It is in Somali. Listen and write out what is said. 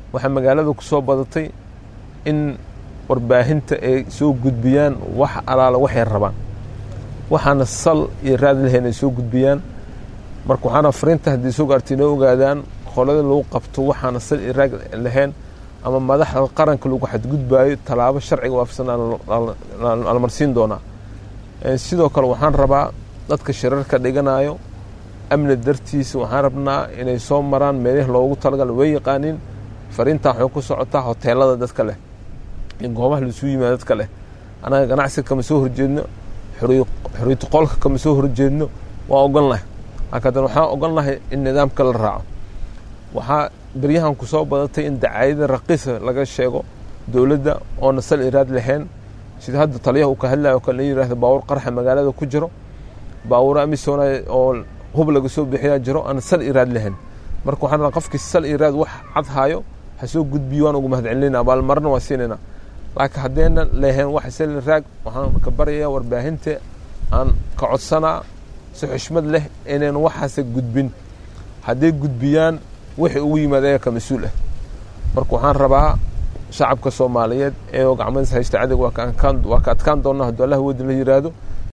waxaa magaalada ku soo badatay in warbaahinta ay soo gudbiyaan wax alaala waxay rabaan waxaana sal iyo raad lahayn ay soo gudbiyaan marka waxaana fariinta haddii soo gaartay inoo ogaadaan qolada lagu qabto waxaana sal iyo raad lahayn ama madaxda qaranka lagu xadgudbaayo tallaabo sharciga waafsan almarsiin doonaa sidoo kale waxaan rabaa dadka shirarka dhiganayo amni dartiisa waxaan rabnaa inay soo maraan meelihii loogu talagal way yaqaaniin fariintaa waxay ku socotaa hoteelada dadka leh iyo goobaha laisuu yimaado dadka leh annaga ganacsiga kama soo horjeedno xoriyatu qolka kama soo horjeedno waa ogolnahay laakiin waxaan ogolnahay in nidaamka la raaco waxaa beryahan ku soo badatay in dacaayada raqiisa laga sheego dowladda oona sal iraad lahayn sida hadda taliyaha uu ka hadlayo o kale la yidhahdo baawur qarxa magaalada ku jiro baawura amisona oo hub laga soo bixiyaa jiro aan sal iraad lahayn marka waxaan rabaa qofkii sal iraad wax cad haayo ha soo gudbiyo waan ugu mahadcelinayna abaalmarna waa siinayna laakiin haddayna lahayn wax sal iraag waxaan ka baryayaa warbaahinta aan ka codsanaa si xushmad leh inayn waxaase gudbin hadday gudbiyaan wixii ugu yimaad ayaga ka mas-uul ah marka waxaan rabaa shacabka soomaaliyeed ee gacmadiis haysta cadig waa ka adkaan doona hadduu allah wadin la yidhaahdo